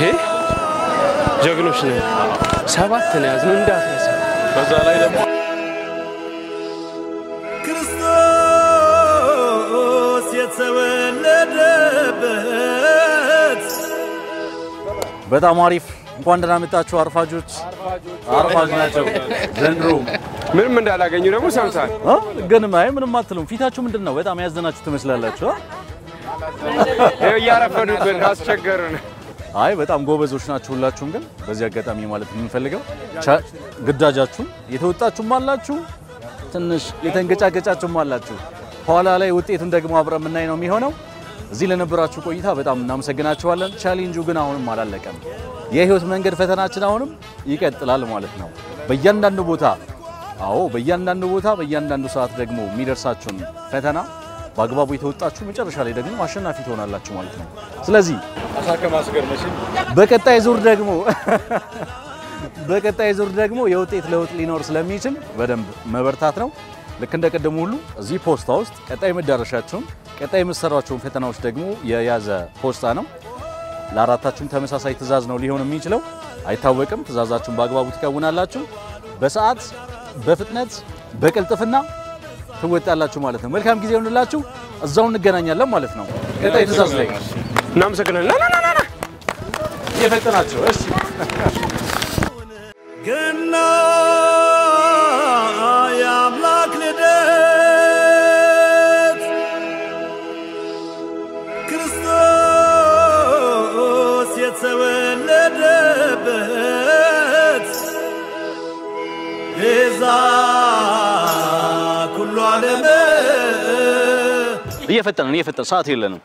ጀግኖች ነን። ሰባት ነው ያዝነው እንዳትረሳ። በዛ ላይ ደግሞ ክርስቶስ የተወለደበት በጣም አሪፍ። እንኳን ደህና መጣችሁ አርፋጆች። አርፋጅ ናቸው ዘንድሮ ምንም እንዳላገኙ ደግሞ ሰምታል። እ? ግን አይ ምንም አትሉም። ፊታችሁ ምንድን ነው? በጣም ያዘናችሁ ትመስላላችሁ። እ? ይኸው እያረፈዱብን አስቸገሩን። አይ በጣም ጎበዞች ናችሁ ሁላችሁም። ግን በዚህ አጋጣሚ ማለት የምንፈልገው ቻ- ግዳጃችሁን የተወጣችሁም አላችሁ፣ ትንሽ የተንገጫገጫችሁም አላችሁ። ኋላ ላይ ውጤቱን ደግሞ አብረን የምናይ ነው የሚሆነው። እዚህ ለነበራችሁ ቆይታ በጣም እናመሰግናችኋለን። ቻሌንጁ ግን አሁንም አላለቀም። የህይወት መንገድ ፈተናችን አሁንም ይቀጥላል ማለት ነው። በእያንዳንዱ ቦታ አዎ፣ በእያንዳንዱ ቦታ በእያንዳንዱ ሰዓት ደግሞ የሚደርሳችሁን ፈተና በአግባቡ የተወጣችሁ መጨረሻ ላይ ደግሞ አሸናፊ ትሆናላችሁ ማለት ነው። ስለዚህ በቀጣይ ዙር ደግሞ በቀጣይ ዙር ደግሞ የውጤት ለውጥ ሊኖር ስለሚችል በደንብ መበርታት ነው። ልክ እንደ ቀደሙ ሁሉ እዚህ ፖስታ ውስጥ ቀጣይ መዳረሻቸውን ቀጣይ የምትሰሯቸውን ፈተናዎች ደግሞ የያዘ ፖስታ ነው። ለአራታችሁም ተመሳሳይ ትዕዛዝ ነው ሊሆን የሚችለው አይታወቅም። ትዕዛዛችሁን በአግባቡ ትከውናላችሁ። በሰዓት በፍጥነት በቅልጥፍና ትወጣላችሁ ማለት ነው። መልካም ጊዜ ይሆንላችሁ። እዛው እንገናኛለን ማለት ነው። ቀጣይ ትዕዛዝ ላይ እናመሰግናለን። ና ና ና ና እየፈጠናችሁ እሺ ገና የአምላክ ልደት ክርስቶስ የተወለደበት ቤዛ ኩሉ ዓለም እየፈጠንን እየፈጠን ሰዓት የለንም።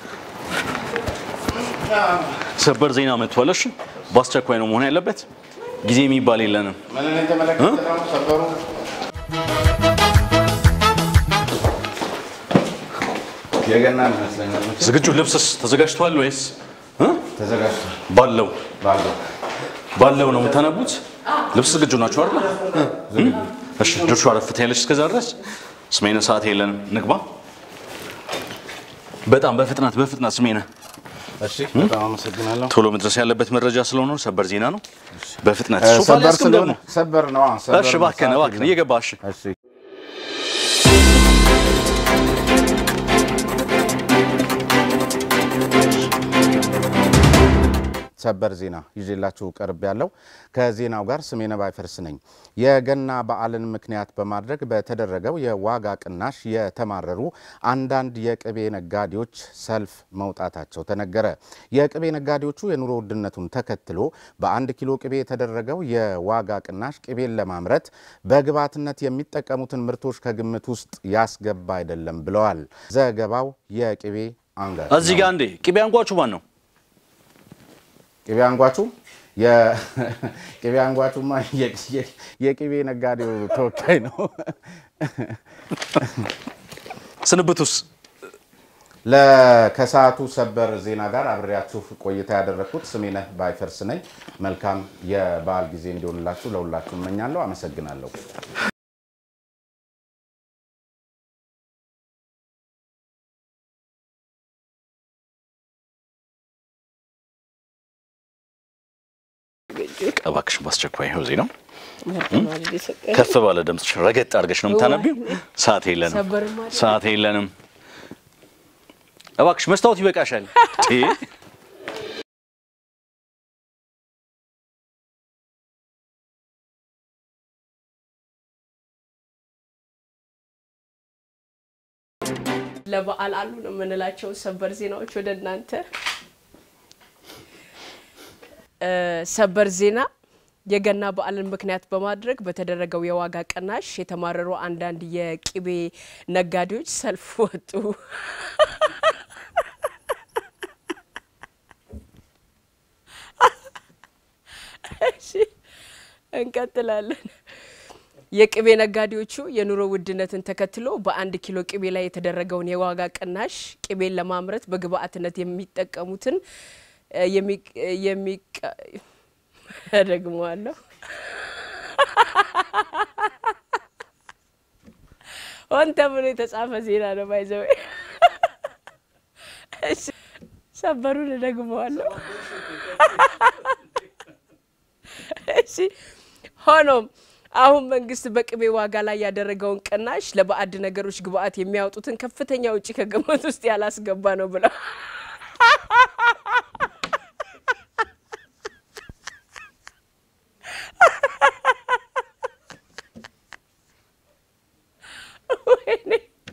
ሰበር ዜና መጥቷል። እሺ በአስቸኳይ ነው መሆን ያለበት። ጊዜ የሚባል የለንም። የገና ይመስለኛል። ዝግጁ ልብስስ ተዘጋጅቷል ወይስ እ? ተዘጋጅቷል ባለው ባለው ባለው ነው የምታነቡት? ልብስ ዝግጁ ናቸው አይደል? እ? እሺ ድርሹ አረፍት ያለች እስከዛ ድረስ ስሜነ ሰዓት የለንም። ንግባ። በጣም በፍጥነት በፍጥነት ስሜነ እሺ፣ በጣም አመሰግናለሁ። ቶሎ መድረስ ያለበት መረጃ ስለሆነ ሰበር ዜና ነው። በፍጥነት እ፣ ሶፋ ላይ ሰበር አስቀምጥ ደግሞ። ስለሆነ ሰበር ነው። አዎ፣ ሰበር እሺ ነው። እባክህን ሰዓት እባክህን የለም። እየገባ እሺ እሺ ሰበር ዜና ይዤላችሁ ቀርብ ያለው ከዜናው ጋር ስሜነ ባይፈርስ ነኝ። የገና በዓልን ምክንያት በማድረግ በተደረገው የዋጋ ቅናሽ የተማረሩ አንዳንድ የቅቤ ነጋዴዎች ሰልፍ መውጣታቸው ተነገረ። የቅቤ ነጋዴዎቹ የኑሮ ውድነቱን ተከትሎ በአንድ ኪሎ ቅቤ የተደረገው የዋጋ ቅናሽ ቅቤን ለማምረት በግብዓትነት የሚጠቀሙትን ምርቶች ከግምት ውስጥ ያስገባ አይደለም ብለዋል። ዘገባው የቅቤ አንጋች እዚህ ጋር እንዴ ቅቤ አንጓቹ ማን ነው? ቅቤ አንጓቹ የቅቤ አንጓቹማ የ- የ- የቅቤ ነጋዴው ተወካይ ነው። ስንብቱስ ለ- ከሰዓቱ ሰበር ዜና ጋር አብሬያችሁ ቆይታ ያደረግኩት ስሜነህ ባይፈርስ ነኝ። መልካም የበዓል ጊዜ እንዲሆንላችሁ ለሁላችሁ እመኛለሁ። አመሰግናለሁ። እባክሽ በአስቸኳይ ይኸው ዜናው ከፍ ባለ ድምፅሽ ረገጥ አድርገሽ ነው የምታነቢው። ሰዓት የለንም፣ ሰዓት የለንም። እባክሽ መስታወት ይበቃሻል። ቴ ለበዓል አሉ ነው የምንላቸው ሰበር ዜናዎች ወደ እናንተ እ ሰበር ዜና የገና በዓልን ምክንያት በማድረግ በተደረገው የዋጋ ቅናሽ የተማረሩ አንዳንድ የቅቤ ነጋዴዎች ሰልፍ ወጡ። እሺ እንቀጥላለን። የቅቤ ነጋዴዎቹ የኑሮ ውድነትን ተከትሎ በአንድ ኪሎ ቅቤ ላይ የተደረገውን የዋጋ ቅናሽ ቅቤን ለማምረት በግብአትነት የሚጠቀሙትን እ የሚቅ- የሚቀ- ደግመዋለሁ ሆን ተብሎ የተጻፈ ዜና ነው። ባይዘው ሰበሩን እደግመዋለሁ። እሺ ሆኖም አሁን መንግስት በቅቤ ዋጋ ላይ ያደረገውን ቅናሽ ለባዕድ ነገሮች ግብአት የሚያወጡትን ከፍተኛ ውጪ ከግምት ውስጥ ያላስገባ ነው ብለው ወይኔ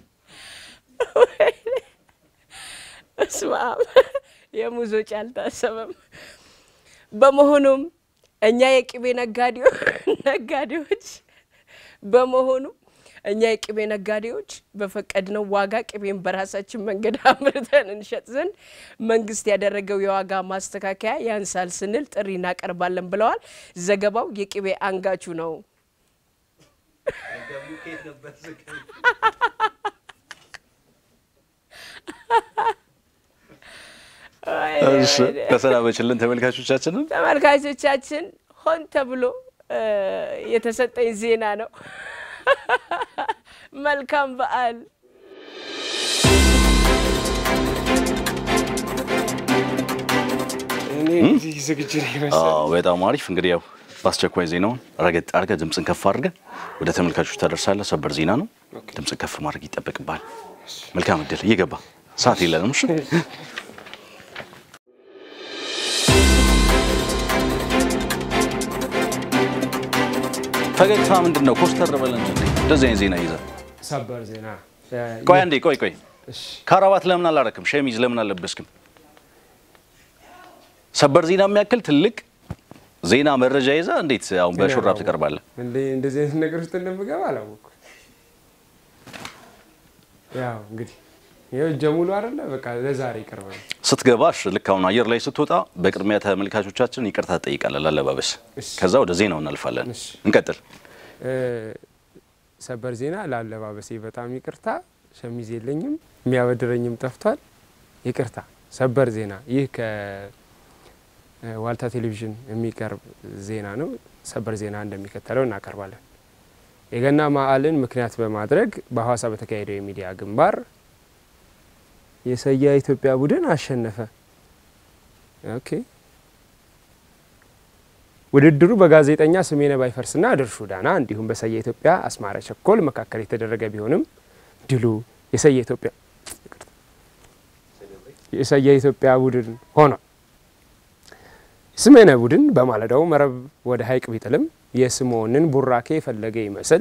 ወይኔ በስመ አብ የሙዝ ወጪ አልታሰበም። በመሆኑም እኛ የቅቤ ነጋዴው ነጋዴዎች በመሆኑ እኛ የቅቤ ነጋዴዎች በፈቀድነው ዋጋ ቅቤን በራሳችን መንገድ አምርተን እንሸጥ ዘንድ መንግስት ያደረገው የዋጋ ማስተካከያ ያንሳል ስንል ጥሪ እናቀርባለን ብለዋል። ዘገባው የቅቤ አንጋቹ ነው። እሺ ተሰናበችልን ተመልካቾቻችንን። ተመልካቾቻችን ሆን ተብሎ እ የተሰጠኝ ዜና ነው። መልካም በዓል። እኔ እንግዲህ ዝግጁ ነኝ መሰለኝ። አዎ በጣም አሪፍ። እንግዲህ ያው በአስቸኳይ ዜናውን ረገጥ አድርገህ ድምፅን ከፍ አድርገህ ወደ ተመልካቾች ታደርሳለህ። ሰበር ዜና ነው። ድምፅን ከፍ ማድረግ ይጠበቅብሃል። መልካም እድል። እየገባ ሰዓት የለንም። እሺ ፈገግታ ምንድን ነው? ኮስተር በለን እንጂ እንደዚህ አይነት ዜና ይዘህ ሰበር ዜና እ፣ ቆይ አንዴ ቆይ ቆይ እሺ፣ ካራባት ለምን አላረክም? ሸሚዝ ለምን አልለበስክም? ሰበር ዜና የሚያክል ትልቅ ዜና መረጃ ይዛ እንዴት አሁን በሹራብ ትቀርባለህ? እንደ እንደዚህ አይነት ነገር ውስጥ እንደምገባ አላወቅኩም። ያው እንግዲህ ይኸው እጀ ሙሉ አይደለ በቃ ለዛሬ ይቀርባል። ስትገባሽ ልክ አሁን አየር ላይ ስትወጣ በቅድሚያ ተመልካቾቻችን ይቅርታ ትጠይቃለህ ላለባበስ። እሺ። ከዛ ወደ ዜናው እናልፋለን። እሺ። እንቀጥል። እ፣ ሰበር ዜና ለአለባበሴ በጣም ይቅርታ፣ ሸሚዝ የለኝም፣ የሚያበድረኝም ጠፍቷል። ይቅርታ። ሰበር ዜና ይህ ከዋልታ ቴሌቪዥን የሚቀርብ ዜና ነው። ሰበር ዜና እንደሚከተለው እናቀርባለን። የገና በዓልን ምክንያት በማድረግ በሐዋሳ በተካሄደው የሚዲያ ግንባር የሰያ ኢትዮጵያ ቡድን አሸነፈ። ኦኬ ውድድሩ በጋዜጠኛ ስሜነ ባይፈርስና ድርሹ ዳና እንዲሁም በሰያ ኢትዮጵያ አስማረ ቸኮል መካከል የተደረገ ቢሆንም ድሉ የሰያ ኢትዮጵያ የሰያ ኢትዮጵያ ቡድን ሆኗል። ስሜነ ቡድን በማለዳው መረብ ወደ ሐይቅ ቢጥልም የስምዖንን ቡራኬ የፈለገ ይመስል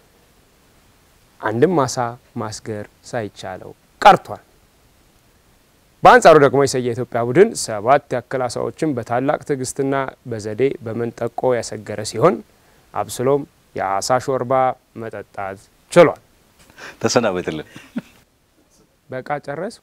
አንድም አሳ ማስገር ሳይቻለው ቀርቷል። በአንጻሩ ደግሞ የሰያ ኢትዮጵያ ቡድን ሰባት ያክል አሳዎችን በታላቅ ትዕግስትና በዘዴ በመንጠቆ ያሰገረ ሲሆን አብስሎም የአሳ ሾርባ መጠጣት ችሏል። ተሰናበትልን። በቃ ጨረስ።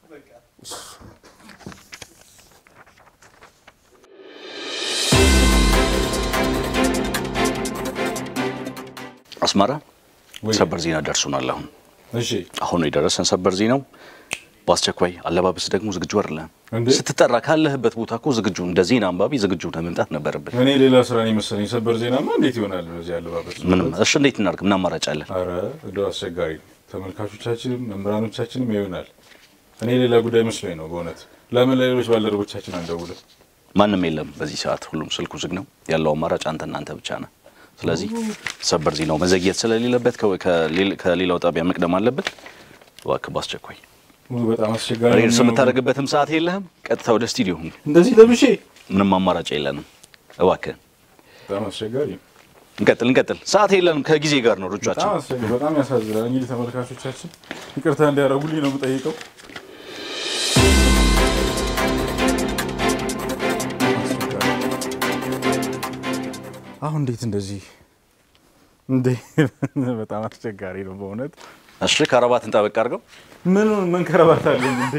አስማራ ወይ። ሰበር ዜና ደርሶናል። አሁን እሺ አሁን የደረሰን ሰበር ዜናው በአስቸኳይ አለባበስ ደግሞ ዝግጁ አይደለም። እንዴ? ስትጠራ ካለህበት ቦታ እኮ ዝግጁ እንደ ዜና አንባቢ ዝግጁ ለመምጣት ነበረብን። እኔ ሌላ ስራ ነው የመሰለኝ። ሰበር ዜናማ እንዴት ይሆናል? በዚህ አለባበስ ምንም እሺ፣ እንዴት እናድርግ? ምን አማራጭ አለን? አረ እንደው አስቸጋሪ ነው። ተመልካቾቻችንም መምህራኖቻችንም ይሆናል። እኔ ሌላ ጉዳይ መስሎኝ ነው በእውነት። ለምን ለሌሎች ባልደረቦቻችን አንደውልም? ማንም የለም በዚህ ሰዓት፣ ሁሉም ስልኩ ዝግ ነው። ያለው አማራጭ አንተ እናንተ ብቻ ነህ። ስለዚህ ሰበር ዜናው መዘግየት ስለሌለበት ከ- ከሌል- ከሌላው ጣቢያ መቅደም አለበት። እባክህ በአስቸኳይ ውይ፣ በጣም አስቸጋሪ ሬድስ ነው። የምታደርግበትም ሰዓት የለህም። ቀጥታ ወደ ስቱዲዮ ሁን። እንደዚህ ለብሼ ምንም አማራጭ የለንም። እባክህ በጣም አስቸጋሪ ነው። እንቀጥል እንቀጥል። ሰዓት የለንም። ከጊዜ ጋር ነው ሩጫችን። በጣም አስቸጋሪ፣ በጣም ያሳዝናል። እንግዲህ ተመልካቾቻችን ይቅርታ እንዲያደርጉልኝ ነው የምጠይቀው። አሁን እንዴት እንደዚህ እንዴ! በጣም አስቸጋሪ ነው በእውነት። እሺ ከረባትን ጠበቅ አድርገው። ምን ምን ከረባት አለኝ እንዴ!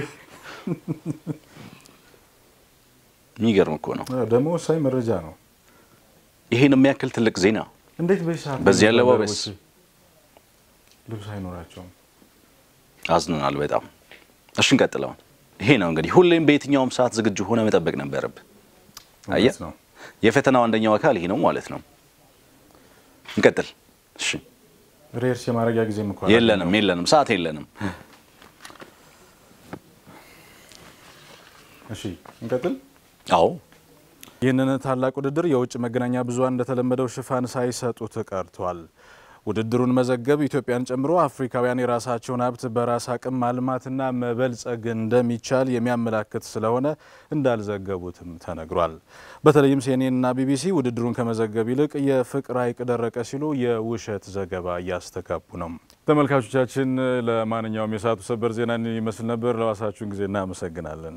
የሚገርም እኮ ነው። አዎ፣ ደግሞ ወሳኝ መረጃ ነው። ይሄን የሚያክል ትልቅ ዜና እንዴት በዚህ ሰዓት በዚህ አለባበስ? ልብስ አይኖራቸውም? አዝነናል በጣም። እሺ እንቀጥለው። ይሄ ነው እንግዲህ ሁሌም በየትኛውም ሰዓት ዝግጁ ሆነ መጠበቅ ነበረብህ። አየህ እውነት ነው። የፈተናው አንደኛው አካል ይሄ ነው ማለት ነው። እንቀጥል። እሺ ሬርስ የማድረጊያ ጊዜም እኮ የለንም የለንም፣ ሰዓት የለንም። እሺ እንቀጥል። አዎ ይህንን ታላቅ ውድድር የውጭ መገናኛ ብዙኃን እንደተለመደው ሽፋን ሳይሰጡት ቀርቷል። ውድድሩን መዘገብ ኢትዮጵያን ጨምሮ አፍሪካውያን የራሳቸውን ሀብት በራስ አቅም ማልማትና መበልጸግ እንደሚቻል የሚያመላክት ስለሆነ እንዳልዘገቡትም ተነግሯል። በተለይም ሲኤንኤንና ቢቢሲ ውድድሩን ከመዘገብ ይልቅ የፍቅር ሐይቅ ደረቀ ሲሉ የውሸት ዘገባ እያስተጋቡ ነው። ተመልካቾቻችን፣ ለማንኛውም የሰዓቱ ሰበር ዜና ይመስል ነበር። ለዋሳችሁን ጊዜ እናመሰግናለን።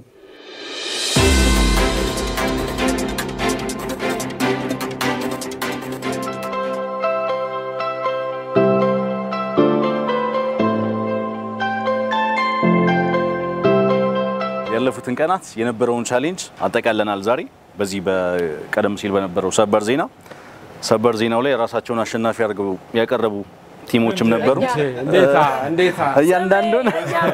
ያለፉትን ቀናት የነበረውን ቻሌንጅ አጠቃለናል። ዛሬ በዚህ በቀደም ሲል በነበረው ሰበር ዜና ሰበር ዜናው ላይ ራሳቸውን አሸናፊ አድርገው ያቀረቡ ቲሞችም ነበሩ። እንዴታ እንዴታ እያንዳንዱን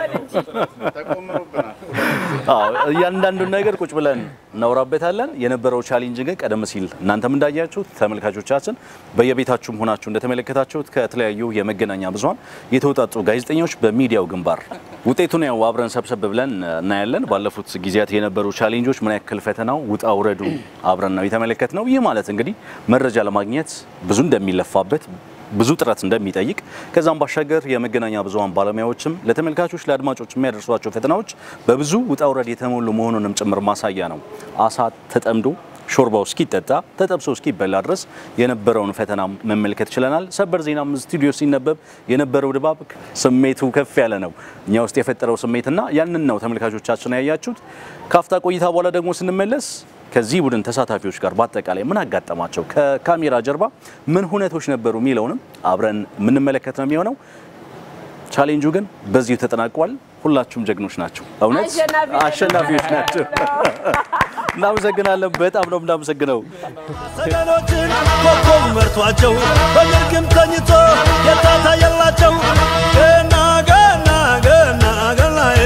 አዎ እያንዳንዱን ነገር ቁጭ ብለን እናወራበታለን። የነበረው ቻሌንጅ ግን ቀደም ሲል እናንተም እንዳያችሁት ተመልካቾቻችን በየቤታችሁም ሆናችሁ እንደተመለከታችሁት ከተለያዩ የመገናኛ ብዙኃን የተውጣጡ ጋዜጠኞች በሚዲያው ግንባር ውጤቱን ያው አብረን ሰብሰብ ብለን እናያለን። ባለፉት ጊዜያት የነበሩ ቻሌንጆች ምን ያክል ፈተናው ውጣ ውረዱ አብረን ነው የተመለከት ነው። ይህ ማለት እንግዲህ መረጃ ለማግኘት ብዙ እንደሚለፋበት ብዙ ጥረት እንደሚጠይቅ ከዛም ባሻገር የመገናኛ ብዙኃን ባለሙያዎችም ለተመልካቾች ለአድማጮች የሚያደርሷቸው ፈተናዎች በብዙ ውጣ ውረድ የተሞሉ መሆኑንም ጭምር ማሳያ ነው። አሳ ተጠምዶ ሾርባው እስኪጠጣ ተጠብሶ እስኪበላ ድረስ የነበረውን ፈተና መመልከት ችለናል። ሰበር ዜናም ስቱዲዮ ሲነበብ የነበረው ድባብ ስሜቱ ከፍ ያለ ነው። እኛ ውስጥ የፈጠረው ስሜትና ያንን ነው ተመልካቾቻችን ያያችሁት። ካፍታ ቆይታ በኋላ ደግሞ ስንመለስ ከዚህ ቡድን ተሳታፊዎች ጋር በአጠቃላይ ምን አጋጠማቸው፣ ከካሜራ ጀርባ ምን ሁነቶች ነበሩ የሚለውንም አብረን የምንመለከት ነው የሚሆነው። ቻሌንጁ ግን በዚሁ ተጠናቋል። ሁላችሁም ጀግኖች ናቸው። እውነት አሸናፊዎች አሸናፊዎች ናቸው። እናመሰግናለን። በጣም ነው የምናመሰግነው። ሰገኖችን ኮከብ መርቷቸው በግርግም ተኝቶ የታታየላቸው ገና ገና ገና ገናዬ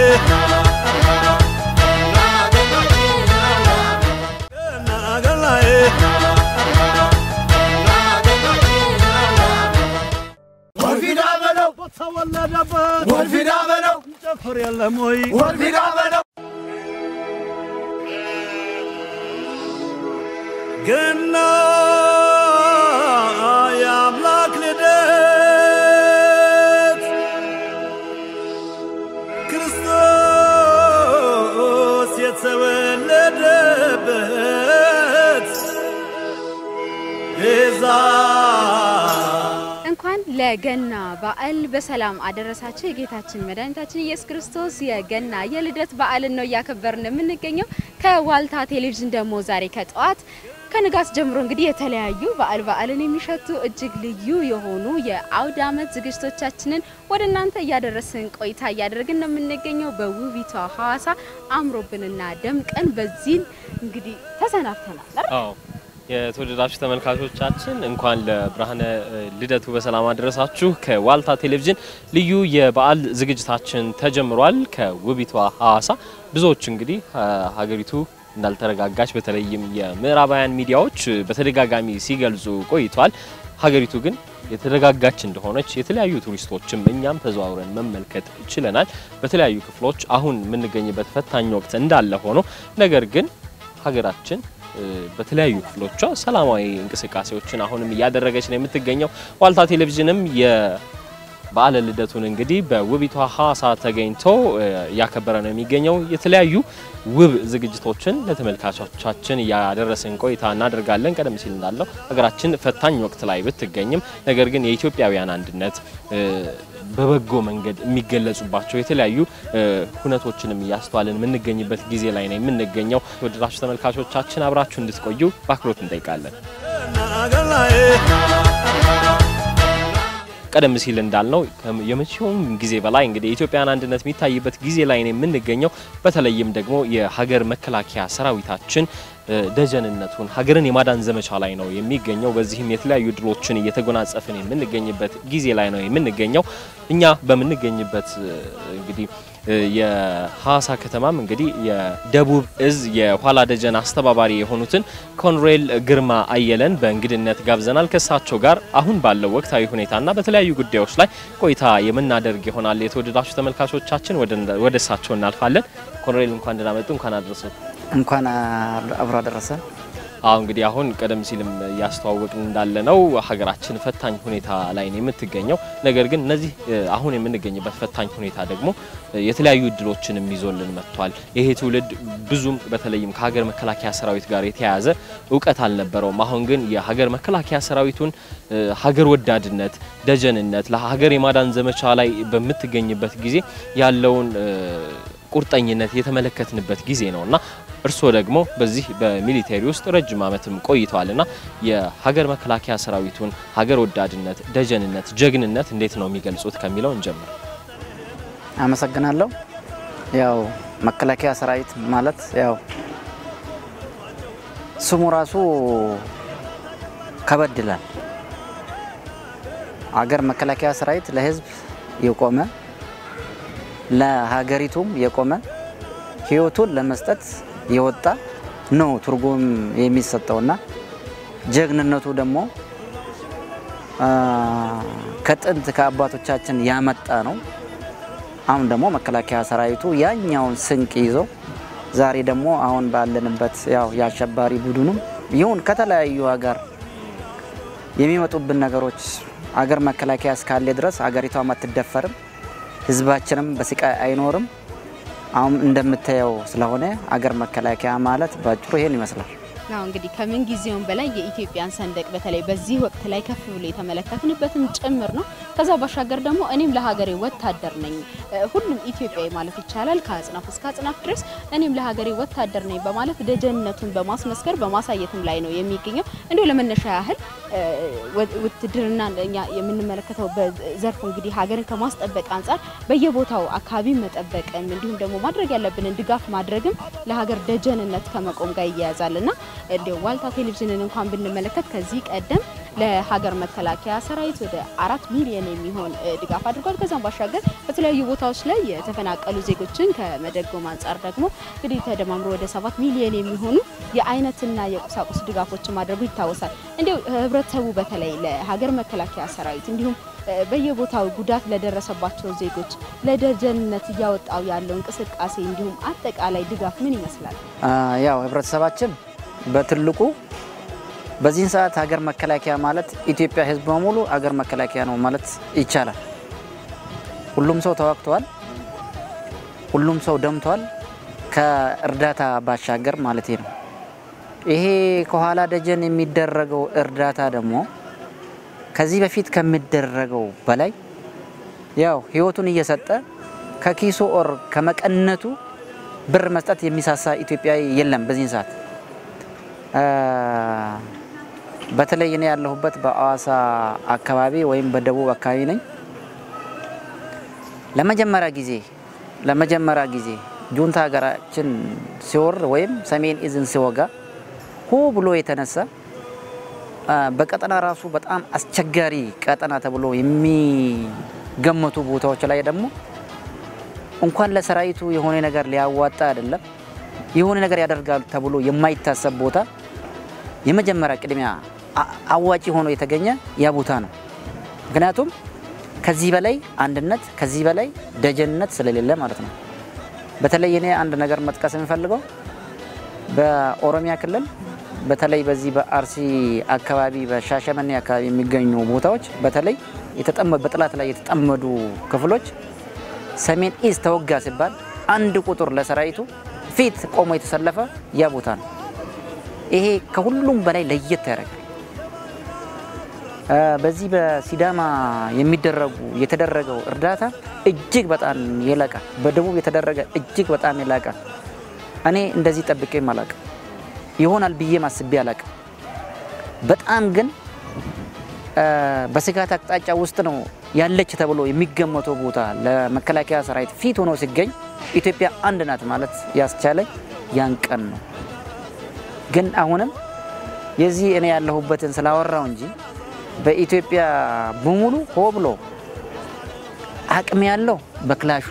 ገና ገናዬ ወልፊዳ በለው ተወለደበት ወልፊዳ በለው ጨፍር የለም ወይ ወልፊዳ በለው ገና የአምላክ ልደት ክርስቶስ የተወለደበት ቤዛ እንኳን ለገና በዓል በሰላም አደረሳችሁ። የጌታችን መድኃኒታችን ኢየሱስ ክርስቶስ የገና የልደት በዓልን ነው እያከበርን የምንገኘው። ከዋልታ ቴሌቪዥን ደግሞ ዛሬ ከጠዋት ከንጋት ጀምሮ እንግዲህ የተለያዩ በዓል በዓልን የሚሸቱ እጅግ ልዩ የሆኑ የአውደ ዓመት ዝግጅቶቻችንን ወደ እናንተ እያደረስን ቆይታ እያደረግን ነው የምንገኘው። በውቢቷ ሐዋሳ አምሮብንና ደምቀን በዚህን እንግዲህ ተሰናብተናል። አይደል? አዎ የተወደዳችሁ ተመልካቾቻችን እንኳን ለብርሃነ እ, ልደቱ በሰላም አደረሳችሁ። ከዋልታ ቴሌቪዥን ልዩ የበዓል ዝግጅታችን ተጀምሯል። ከውቢቷ ሐዋሳ ብዙዎች እንግዲህ አ, ሀገሪቱ እንዳልተረጋጋች በተለይም የምዕራባውያን ሚዲያዎች እ, በተደጋጋሚ ሲገልጹ ቆይቷል። ሀገሪቱ ግን የተረጋጋች እንደሆነች የተለያዩ ቱሪስቶችም እኛም ተዘዋውረን መመልከት ችለናል። በተለያዩ ክፍሎች አሁን የምንገኝበት ፈታኝ ወቅት እንዳለ ሆኖ ነገር ግን ሀገራችን እ፣ በተለያዩ ክፍሎቿ ሰላማዊ እንቅስቃሴዎችን አሁንም እያደረገች ነው የምትገኘው። ዋልታ ቴሌቪዥንም የበዓለ ልደቱን እንግዲህ በውቢቷ ሐዋሳ ተገኝቶ እ፣ እያከበረ ነው የሚገኘው። የተለያዩ ውብ ዝግጅቶችን ለተመልካቾቻችን እያደረስን ቆይታ እናደርጋለን። ቀደም ሲል እንዳለው ሀገራችን ፈታኝ ወቅት ላይ ብትገኝም ነገር ግን የኢትዮጵያውያን አንድነት እ፣ በበጎ መንገድ የሚገለጹባቸው የተለያዩ እ፣ ሁነቶችንም እያስተዋልን የምንገኝበት ጊዜ ላይ ነው የምንገኘው። ወደዳችሁ ተመልካቾቻችን አብራችሁ እንድትቆዩ በአክብሮት እንጠይቃለን። ገና ገናዬ ቀደም ሲል እንዳልነው ከም- የመቼውም ጊዜ በላይ እንግዲህ የኢትዮጵያን አንድነት የሚታይበት ጊዜ ላይ ነው የምንገኘው። በተለይም ደግሞ የሀገር መከላከያ ሰራዊታችን ደጀንነቱን ሀገርን የማዳን ዘመቻ ላይ ነው የሚገኘው። በዚህም የተለያዩ ድሎችን እየተጎናጸፍን የምንገኝበት ጊዜ ላይ ነው የምንገኘው። እኛ በምንገኝበት እንግዲህ የሐዋሳ ከተማም እንግዲህ የደቡብ እዝ የኋላ ደጀን አስተባባሪ የሆኑትን ኮሎኔል ግርማ አየለን በእንግድነት ጋብዘናል። ከእሳቸው ጋር አሁን ባለው ወቅታዊ ሁኔታና በተለያዩ ጉዳዮች ላይ ቆይታ የምናደርግ ይሆናል። የተወደዳችሁ ተመልካቾቻችን ወደ እሳቸው እናልፋለን። ኮሎኔል እንኳን ደህና መጡ፣ እንኳን አደረሱት። እንኳን አብሮ አደረሰን። አሁ እንግዲህ አሁን ቀደም ሲልም እያስተዋወቅን እንዳለ ነው ሀገራችን ፈታኝ ሁኔታ ላይ ነው የምትገኘው። ነገር ግን እነዚህ አሁን የምንገኝበት ፈታኝ ሁኔታ ደግሞ የተለያዩ እድሎችንም ይዞልን መጥቷል። ይሄ ትውልድ ብዙም በተለይም ከሀገር መከላከያ ሰራዊት ጋር የተያያዘ እውቀት አልነበረውም። አሁን ግን የሀገር መከላከያ ሰራዊቱን ሀገር ወዳድነት፣ ደጀንነት ለሀገር የማዳን ዘመቻ ላይ በምትገኝበት ጊዜ ያለውን ቁርጠኝነት የተመለከትንበት ጊዜ ነውና እርስዎ ደግሞ በዚህ በሚሊቴሪ ውስጥ ረጅም ዓመትም ቆይተዋልና የሀገር መከላከያ ሰራዊቱን ሀገር ወዳድነት፣ ደጀንነት፣ ጀግንነት እንዴት ነው የሚገልጹት ከሚለው እንጀምር። አመሰግናለሁ። ያው መከላከያ ሰራዊት ማለት ያው ስሙ ራሱ ከበድ ይላል። ሀገር መከላከያ ሰራዊት ለህዝብ የቆመ ለሀገሪቱም የቆመ ህይወቱን ለመስጠት የወጣ ነው ትርጉም የሚሰጠውና ጀግንነቱ ደግሞ ከጥንት ከአባቶቻችን ያመጣ ነው። አሁን ደግሞ መከላከያ ሰራዊቱ ያኛውን ስንቅ ይዞ ዛሬ ደግሞ አሁን ባለንበት ያው የአሸባሪ ቡድኑም ይሁን ከተለያዩ ሀገር የሚመጡብን ነገሮች አገር መከላከያ እስካለ ድረስ ሀገሪቷም አትደፈርም፣ ህዝባችንም በስቃይ አይኖርም። አሁን እንደምታየው ስለሆነ አገር መከላከያ ማለት በአጭሩ ይሄን ይመስላል። አዎ እንግዲህ ከምን ጊዜውም በላይ የኢትዮጵያን ሰንደቅ በተለይ በዚህ ወቅት ላይ ከፍ ብሎ የተመለከትንበትም ጭምር ነው። ከዛ ባሻገር ደግሞ እኔም ለሀገሬ ወታደር ነኝ፣ ሁሉም ኢትዮጵያዊ ማለት ይቻላል ከአጽናፍ እስከ አጽናፍ ድረስ እኔም ለሀገሬ ወታደር ነኝ በማለት ደጀንነቱን በማስመስከር በማሳየትም ላይ ነው የሚገኘው። እንዲሁ ለመነሻ ያህል ውትድርና እኛ የምንመለከተው በዘርፉ እንግዲህ ሀገርን ከማስጠበቅ አንጻር በየቦታው አካባቢ መጠበቅም እንዲሁም ደግሞ ማድረግ ያለብንን ድጋፍ ማድረግም ለሀገር ደጀንነት ከመቆም ጋር ይያያዛል እና እንዲሁ ዋልታ ቴሌቪዥንን እንኳን ብንመለከት ከዚህ ቀደም ለሀገር መከላከያ ሰራዊት ወደ አራት ሚሊዮን የሚሆን ድጋፍ አድርጓል። ከዛም ባሻገር በተለያዩ ቦታዎች ላይ የተፈናቀሉ ዜጎችን ከመደጎም አንጻር ደግሞ እንግዲህ ተደማምሮ ወደ ሰባት ሚሊዮን የሚሆኑ የአይነትና የቁሳቁስ ድጋፎችን ማድረጉ ይታወሳል። እንዲሁ ህብረተሰቡ በተለይ ለሀገር መከላከያ ሰራዊት እንዲሁም በየቦታው ጉዳት ለደረሰባቸው ዜጎች ለደጀንነት እያወጣው ያለው እንቅስቃሴ እንዲሁም አጠቃላይ ድጋፍ ምን ይመስላል? ያው ህብረተሰባችን በትልቁ በዚህን ሰዓት ሀገር መከላከያ ማለት ኢትዮጵያ ህዝብ በሙሉ ሀገር መከላከያ ነው ማለት ይቻላል። ሁሉም ሰው ተዋግተዋል። ሁሉም ሰው ደምቷል። ከእርዳታ ባሻገር ማለት ነው። ይሄ ከኋላ ደጀን የሚደረገው እርዳታ ደግሞ ከዚህ በፊት ከሚደረገው በላይ ያው ህይወቱን እየሰጠ ከኪሱ ኦር ከመቀነቱ ብር መስጠት የሚሳሳ ኢትዮጵያዊ የለም በዚህን ሰዓት። በተለይ እኔ ያለሁበት በአዋሳ አካባቢ ወይም በደቡብ አካባቢ ነኝ። ለመጀመሪያ ጊዜ ለመጀመሪያ ጊዜ ጁንታ ሀገራችን ሲወር ወይም ሰሜን እዝን ሲወጋ ሆ ብሎ የተነሳ በቀጠና ራሱ በጣም አስቸጋሪ ቀጠና ተብሎ የሚገመቱ ቦታዎች ላይ ደግሞ እንኳን ለሰራዊቱ የሆነ ነገር ሊያዋጣ አይደለም የሆነ ነገር ያደርጋል ተብሎ የማይታሰብ ቦታ የመጀመሪያ ቅድሚያ አዋጪ ሆኖ የተገኘ ያ ቦታ ነው። ምክንያቱም ከዚህ በላይ አንድነት ከዚህ በላይ ደጀንነት ስለሌለ ማለት ነው። በተለይ እኔ አንድ ነገር መጥቀስ የሚፈልገው በኦሮሚያ ክልል በተለይ በዚህ በአርሲ አካባቢ በሻሸመኔ አካባቢ የሚገኙ ቦታዎች በተለይ በጠላት ላይ የተጠመዱ ክፍሎች ሰሜን ኢዝ ተወጋ ሲባል አንድ ቁጥር ለሰራዊቱ ፊት ቆሞ የተሰለፈ ያ ቦታ ነው። ይሄ ከሁሉም በላይ ለየት ያደርጋል። በዚህ በሲዳማ የሚደረጉ የተደረገው እርዳታ እጅግ በጣም የላቀ በደቡብ የተደረገ እጅግ በጣም የላቀ እኔ እንደዚህ ጠብቄም አላቅም ይሆናል ብዬ ማስቤ አላቅም። በጣም ግን በስጋት አቅጣጫ ውስጥ ነው ያለች ተብሎ የሚገመተው ቦታ ለመከላከያ ሰራዊት ፊት ሆኖ ሲገኝ ኢትዮጵያ አንድ ናት ማለት ያስቻለኝ ያን ቀን ነው። ግን አሁንም የዚህ እኔ ያለሁበትን ስላወራው እንጂ በኢትዮጵያ በሙሉ ሆ ብሎ አቅም ያለው በክላሹ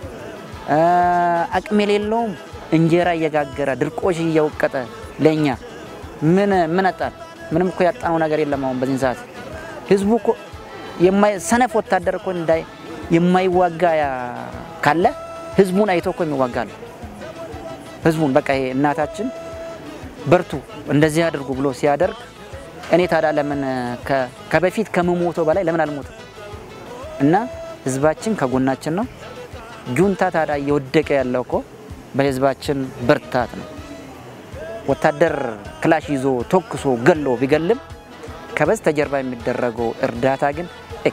አቅም የሌለውም እንጀራ እየጋገረ ድርቆሽ እየወቀጠ ለእኛ ምን ምን አጣን? ምንም እኮ ያጣነው ነገር የለም። አሁን በዚህ ሰዓት ህዝቡ እኮ ሰነፍ ወታደር እኮ እንዳይ የማይዋጋ ካለ ህዝቡን አይቶ እኮ የሚዋጋ ነው። ህዝቡን በቃ ይሄ እናታችን በርቱ እንደዚህ አድርጉ ብሎ ሲያደርግ እኔ ታዲያ ለምን ከበፊት ከምሞተው በላይ ለምን አልሞትም? እና ህዝባችን ከጎናችን ነው። ጁንታ ታዲያ እየወደቀ ያለው እኮ በህዝባችን ብርታት ነው። ወታደር ክላሽ ይዞ ተኩሶ ገሎ ቢገልም ከበስተጀርባ የሚደረገው እርዳታ ግን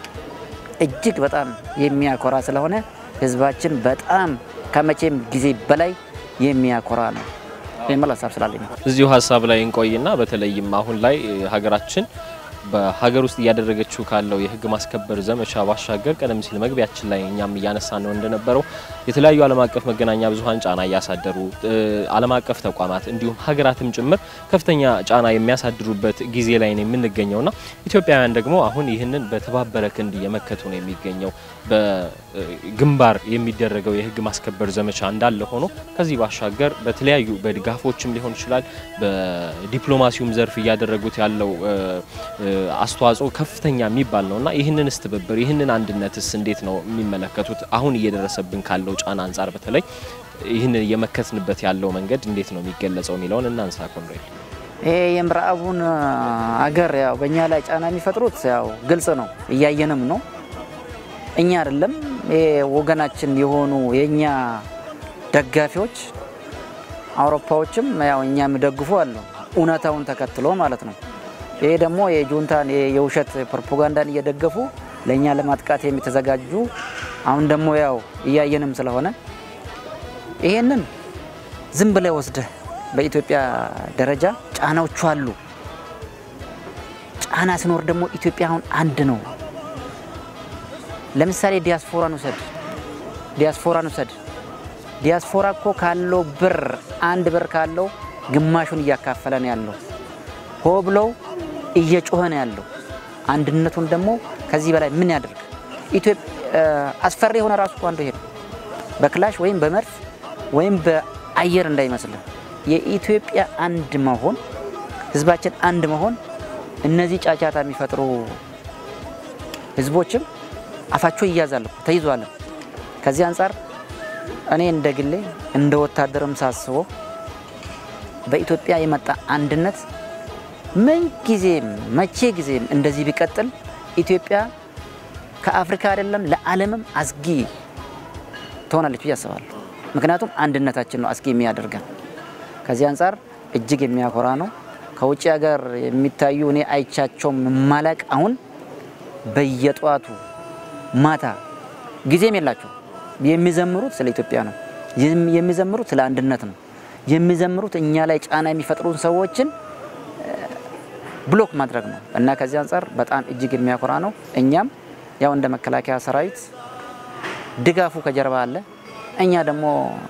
እጅግ በጣም የሚያኮራ ስለሆነ ህዝባችን በጣም ከመቼም ጊዜ በላይ የሚያኮራ ነው የሚል ሀሳብ ስላለኝ ነው። እዚሁ ሀሳብ ላይ እንቆይና በተለይም አሁን ላይ ሀገራችን በሀገር ውስጥ እያደረገችው ካለው የህግ ማስከበር ዘመቻ ባሻገር ቀደም ሲል መግቢያችን ላይ እኛም እያነሳ ነው እንደነበረው የተለያዩ ዓለም አቀፍ መገናኛ ብዙኃን ጫና እያሳደሩ ዓለም አቀፍ ተቋማት እንዲሁም ሀገራትም ጭምር ከፍተኛ ጫና የሚያሳድሩበት ጊዜ ላይ ነው የምንገኘውና ኢትዮጵያውያን ደግሞ አሁን ይህንን በተባበረ ክንድ እየመከቱ ነው የሚገኘው። በግንባር የሚደረገው የህግ ማስከበር ዘመቻ እንዳለ ሆኖ ከዚህ ባሻገር በተለያዩ በድጋፎችም ሊሆን ይችላል በዲፕሎማሲውም ዘርፍ እያደረጉት ያለው አስተዋጽኦ ከፍተኛ የሚባል ነው እና ይህንንስ ትብብር ይህንን አንድነትስ እንዴት ነው የሚመለከቱት? አሁን እየደረሰብን ካለው ጫና አንጻር በተለይ ይህንን እየመከትንበት ያለው መንገድ እንዴት ነው የሚገለጸው የሚለውን እናንሳ። ኮንሬል ይሄ የምዕራቡን አገር ያው በእኛ ላይ ጫና የሚፈጥሩት ያው ግልጽ ነው፣ እያየንም ነው። እኛ አይደለም ይሄ ወገናችን የሆኑ የእኛ ደጋፊዎች አውሮፓዎችም ያው እኛ የሚደግፉ አሉ፣ እውነታውን ተከትሎ ማለት ነው። ይሄ ደግሞ የጁንታን የውሸት ፕሮፓጋንዳን እየደገፉ ለእኛ ለማጥቃት የሚተዘጋጁ አሁን ደግሞ ያው እያየንም ስለሆነ ይሄንን ዝም ብለህ ወስደህ በኢትዮጵያ ደረጃ ጫናዎቹ አሉ። ጫና ሲኖር ደግሞ ኢትዮጵያ አሁን አንድ ነው። ለምሳሌ ዲያስፖራን ውሰድ፣ ዲያስፖራን ውሰድ። ዲያስፖራ እኮ ካለው ብር አንድ ብር ካለው ግማሹን እያካፈለ ነው ያለው። ሆ ብለው እየጮኸ ነው ያለው። አንድነቱን ደግሞ ከዚህ በላይ ምን ያደርግ? አስፈሪ የሆነ ራሱ እኮ አንዱ ይሄ ነው። በክላሽ ወይም በመድፍ ወይም በአየር እንዳይመስልን የኢትዮጵያ አንድ መሆን ህዝባችን አንድ መሆን እነዚህ ጫጫታ የሚፈጥሩ ህዝቦችም አፋቸው ይያዛል እኮ ተይዟል። ከዚህ አንጻር እኔ እንደ ግሌ እንደ ወታደርም ሳስበው በኢትዮጵያ የመጣ አንድነት ምን ጊዜም መቼ ጊዜም እንደዚህ ቢቀጥል ኢትዮጵያ ከአፍሪካ አይደለም ለዓለምም አስጊ ትሆናለች ብዬ አስባለሁ። ምክንያቱም አንድነታችን ነው አስጊ የሚያደርገን። ከዚህ አንጻር እጅግ የሚያኮራ ነው። ከውጭ ሀገር የሚታዩ እኔ አይቻቸውም ማላቅ አሁን በየጠዋቱ ማታ ጊዜም የላቸው የሚዘምሩት ስለ ኢትዮጵያ ነው። የሚዘምሩት ስለ አንድነት ነው። የሚዘምሩት እኛ ላይ ጫና የሚፈጥሩን ሰዎችን ብሎክ ማድረግ ነው እና ከዚህ አንጻር በጣም እጅግ የሚያኮራ ነው። እኛም ያው እንደ መከላከያ ሰራዊት ድጋፉ ከጀርባ አለ። እኛ ደግሞ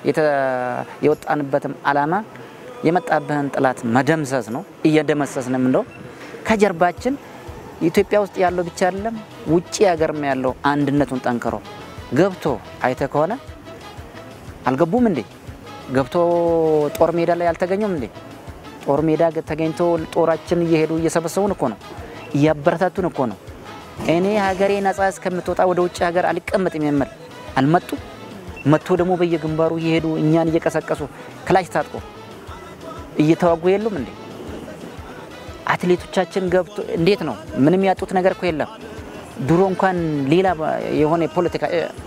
የወጣንበትም አላማ የመጣብህን ጠላት መደምሰስ ነው። እየደመሰስንም እንደው ከጀርባችን ኢትዮጵያ ውስጥ ያለው ብቻ አይደለም ውጭ ሀገርም ያለው አንድነቱን ጠንክሮ ገብቶ አይተ ከሆነ አልገቡም እንዴ? ገብቶ ጦር ሜዳ ላይ አልተገኙም እንዴ? ጦር ሜዳ ተገኝቶ ጦራችን እየሄዱ እየሰበሰቡን እኮ ነው፣ እያበረታቱን እኮ ነው። እኔ ሀገሬ ነጻ እስከምትወጣ ወደ ውጭ ሀገር አልቀመጥም የምል አልመጡ መጥቶ ደግሞ በየግንባሩ እየሄዱ እኛን እየቀሰቀሱ ክላሽ ታጥቆ እየተዋጉ የሉም እንዴ? አትሌቶቻችን ገብቶ እንዴት ነው? ምንም ያጡት ነገር እኮ የለም። ድሮ እንኳን ሌላ የሆነ የፖለቲካ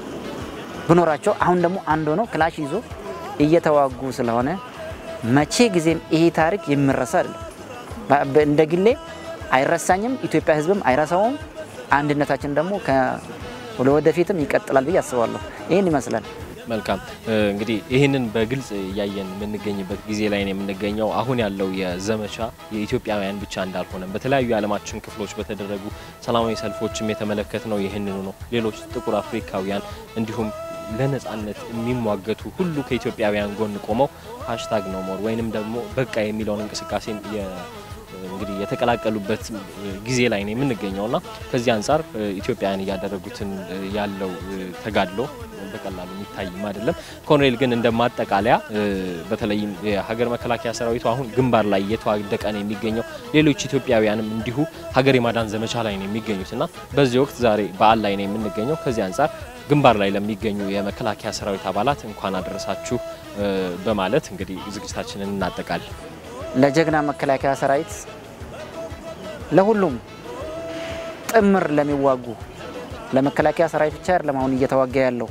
ብኖራቸው አሁን ደግሞ አንድ ሆነው ክላሽ ይዞ እየተዋጉ ስለሆነ መቼ ጊዜም ይሄ ታሪክ የሚረሳ አይደለም። እንደ ግሌ አይረሳኝም፣ ኢትዮጵያ ሕዝብም አይረሳውም። አንድነታችን ደግሞ ወደፊትም ይቀጥላል ብዬ አስባለሁ። ይህን ይመስላል። መልካም እንግዲህ ይህንን በግልጽ እያየን የምንገኝበት ጊዜ ላይ ነው የምንገኘው። አሁን ያለው የዘመቻ የኢትዮጵያውያን ብቻ እንዳልሆነም በተለያዩ የዓለማችን ክፍሎች በተደረጉ ሰላማዊ ሰልፎችም የተመለከት ነው ይህንኑ ነው። ሌሎች ጥቁር አፍሪካውያን እንዲሁም ለነጻነት የሚሟገቱ ሁሉ ከኢትዮጵያውያን ጎን ቆመው ሀሽታግ ነው ሞር ወይንም ደግሞ በቃ የሚለውን እንቅስቃሴ እንግዲህ የተቀላቀሉበት ጊዜ ላይ ነው የምንገኘውና ከዚህ አንጻር ኢትዮጵያውያን እያደረጉትን ያለው ተጋድሎ በቀላሉ የሚታይም አይደለም። ኮሎኔል ግን እንደ ማጠቃለያ በተለይም የሀገር መከላከያ ሰራዊቱ አሁን ግንባር ላይ እየተዋደቀ ነው የሚገኘው። ሌሎች ኢትዮጵያውያንም እንዲሁ ሀገር የማዳን ዘመቻ ላይ ነው የሚገኙት እና በዚህ ወቅት ዛሬ በዓል ላይ ነው የምንገኘው። ከዚህ አንጻር ግንባር ላይ ለሚገኙ የመከላከያ ሰራዊት አባላት እንኳን አደረሳችሁ በማለት እንግዲህ ዝግጅታችንን እናጠቃል። ለጀግና መከላከያ ሰራዊት ለሁሉም ጥምር ለሚዋጉ ለመከላከያ ሰራዊት ብቻ አይደለም አሁን እየተዋጋ ያለው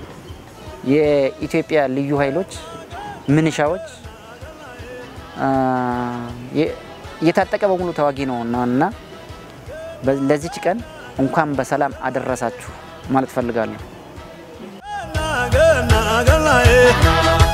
የኢትዮጵያ ልዩ ኃይሎች ምንሻዎች እየታጠቀ በሙሉ ተዋጊ ነው እና ለዚች ቀን እንኳን በሰላም አደረሳችሁ ማለት ፈልጋለሁ። ገና ገናዬ